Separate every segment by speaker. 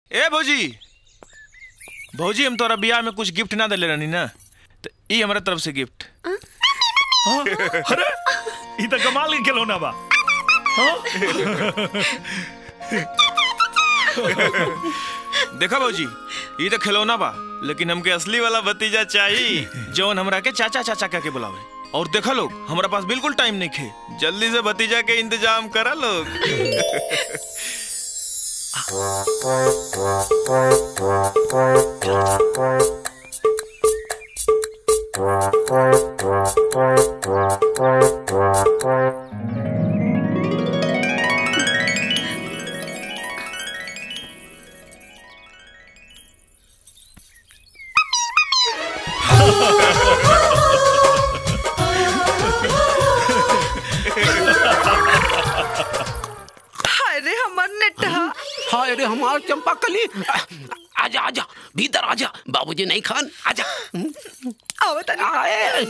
Speaker 1: ए भौजी भौजी हम तोरा बियाह में कुछ गिफ्ट ना देले रहनी ना तो ई हमरा तरफ से गिफ्ट
Speaker 2: अरे ई त कमाल के खिलौना बा
Speaker 1: देखा भौजी ई तो खिलौना बा लेकिन हमके असली वाला भतीजा चाहिए जौन हमरा के चाचा चाचा कह के बुलावे और देखा लोग हमरा पास बिल्कुल टाइम नहीं खे जल्दी से भतीजा के इंतजाम करा लोग
Speaker 3: अरे हमर नेटा
Speaker 4: हाय रे हमार चंपा कली आजा आजा भीतर आजा बाबूजी नहीं खान आजा
Speaker 3: आओ तनी
Speaker 4: आए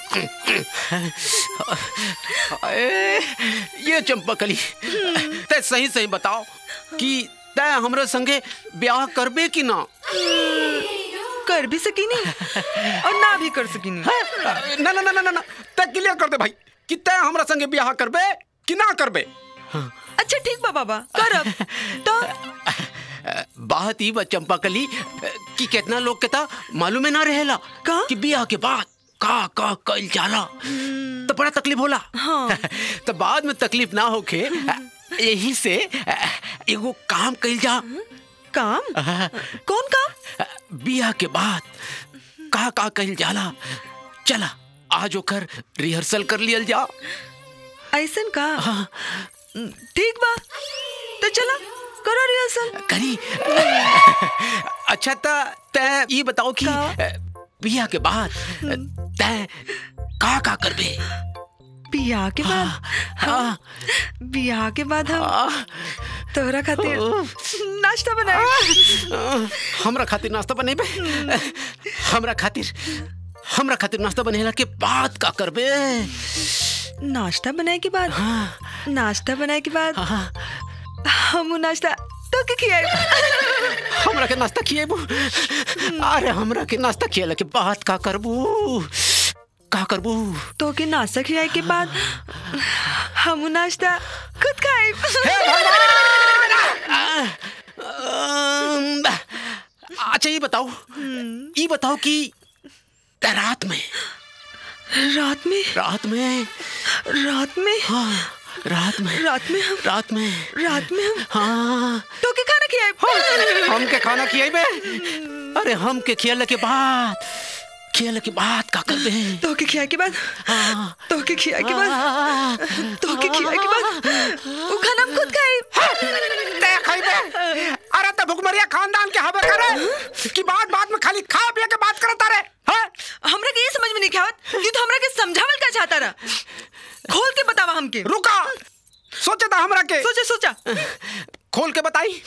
Speaker 4: आए, ये चंपा कली ते सही सही बताओ कि तय हमरे संगे ब्याह करबे कि ना
Speaker 3: कर भी सकीनी और ना भी कर सकीनी
Speaker 4: ना ना ना ना ना ना तय क्लियर कर दे भाई कि तय हमरा संगे ब्याह करबे कि ना करबे
Speaker 3: अच्छा ठीक बा बाबा करब तो
Speaker 4: बात ही बा चंपा कली कि कितना लोग के था मालूम है ना रहेला
Speaker 3: का?
Speaker 4: कि ब्याह के बाद का का कइल जाला तो बड़ा तकलीफ होला
Speaker 3: हाँ।
Speaker 4: तो बाद में तकलीफ ना होके यही से एगो काम कइल जा
Speaker 3: काम कौन काम
Speaker 4: बियाह के बाद का का कइल जाला चला आज ओकर रिहर्सल कर लियल जा
Speaker 3: ऐसन का
Speaker 4: हाँ,
Speaker 3: ठीक बा तो चला करो रिहर्सल
Speaker 4: करी अच्छा ता तय ये बताओ कि
Speaker 3: का?
Speaker 4: बियाह के बाद तय का का करबे
Speaker 3: बियाह के बाद
Speaker 4: हाँ
Speaker 3: बियाह के बाद हम
Speaker 4: हाँ
Speaker 3: तोहरा खातिर नाश्ता बनाए
Speaker 4: हमरा खातिर नाश्ता बनेबे हमरा खातिर हमरा खातिर नाश्ता बनेला के बाद का करबे
Speaker 3: नाश्ता बनाए के बाद
Speaker 4: हाँ
Speaker 3: नाश्ता बनाए के बाद
Speaker 4: हाँ
Speaker 3: हम उ नाश्ता तो के खियाए
Speaker 4: हमरा के नाश्ता खिएबू अरे हमरा के नाश्ता खिएला के बाद का करबू का करबू
Speaker 3: तो के नाश्ता खियाए के बाद हम उ नाश्ता खुद खाए
Speaker 4: अम्म, अच्छा ये बताओ ये बताओ कि त रात में
Speaker 3: रात में
Speaker 4: रात में
Speaker 3: रात में
Speaker 4: हाँ रात में
Speaker 3: रात में हम
Speaker 4: रात में
Speaker 3: रात में हम
Speaker 4: हाँ
Speaker 3: तो के खाना खियाए
Speaker 4: हम के खाना खियाबे अरे हम के खियाले के बाद खियाले के बाद का करबे
Speaker 3: तो के खियाए के बाद
Speaker 4: हाँ
Speaker 3: तो के खियाए के बाद तो के खियाए के बाद उ खाना हम खुद खाए
Speaker 4: ते खइबे अरे त भुखमरिया खानदान के हबे करे कि बात बात में खाली खा पिए के बात करता रे हैं
Speaker 3: हमरा के ये समझ में नहीं आवत कि तू हमरा के समझावल का चाहता रहा खोल के बतावा हमके
Speaker 4: रुका सोचे था हमरा के
Speaker 3: सोचा सोचा
Speaker 4: खोल के बताई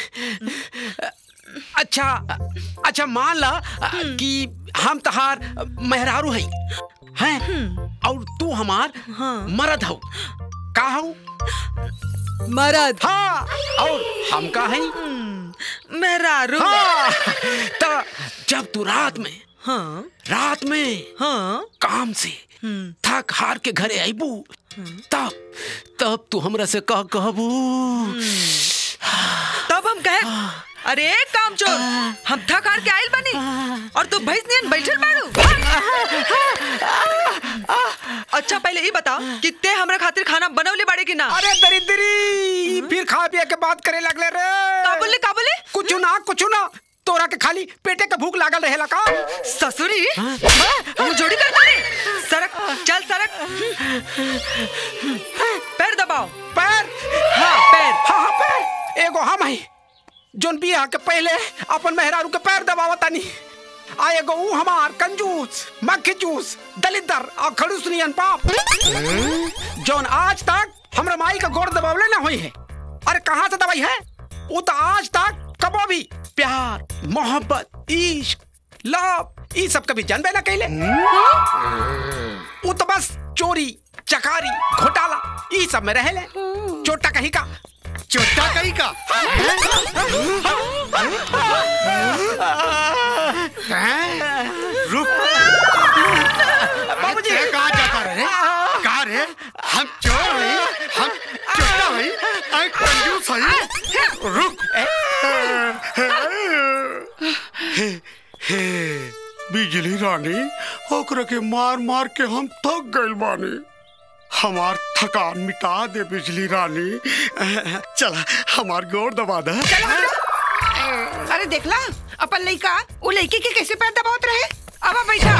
Speaker 4: अच्छा अच्छा मान ला कि हम तहार मेहरारू हई हैं और तू हमार
Speaker 3: हाँ।
Speaker 4: मरद हऊ का हऊ
Speaker 3: मरद
Speaker 4: हाँ और हम का हई
Speaker 3: मेहरारू
Speaker 4: हाँ तो जब तू रात में
Speaker 3: हाँ
Speaker 4: रात में
Speaker 3: हाँ
Speaker 4: काम से थक हार के घरे आईबू तब तब तू हमरा से कह कहबू
Speaker 3: तब हम कहे अरे काम चोर हम थक हार के आइल बनी और तू भैंस नियन बैठल बाड़ू अच्छा पहले ये बता कि ते हमरा खातिर खाना बनवले बाड़े कि ना
Speaker 4: अरे दरिद्री फिर खा पिए के बात करे लगले रे
Speaker 3: का बोले का बोले
Speaker 4: कुछ ना कुछ ना तोरा के खाली पेटे के भूख लागल रहेला का
Speaker 3: ससुरी हम जोड़ी करता रे सरक चल सरक पैर दबाओ
Speaker 4: पैर
Speaker 3: हाँ पैर
Speaker 4: हाँ हाँ पैर एगो हम है जोन बियाह के पहले अपन मेहरारू के पैर दबावतानी आ एगो ऊ हमार कंजूस मक्खी चूस दलिदर और खड़ूस नियन पाप जोन आज तक हमरा माई का गोड़ दबावले ना हुई है अरे कहाँ से दवाई है वो तो आज तक कबो भी प्यार मोहब्बत इश्क लव ई सब कभी जानबे ना कैले वो तो बस चोरी चकारी घोटाला ई सब में रहेले चोटा कहीं का
Speaker 5: चोटा कहीं का कंजूस है रुक हे हे बिजली रानी ओकरा के मार मार के हम थक गइल बानी हमार थकान मिटा दे बिजली रानी चला हमार गोर दबा दे
Speaker 3: अरे देखला अपन लइका वो लड़की के कैसे पैर दबावत रहे अब बैठा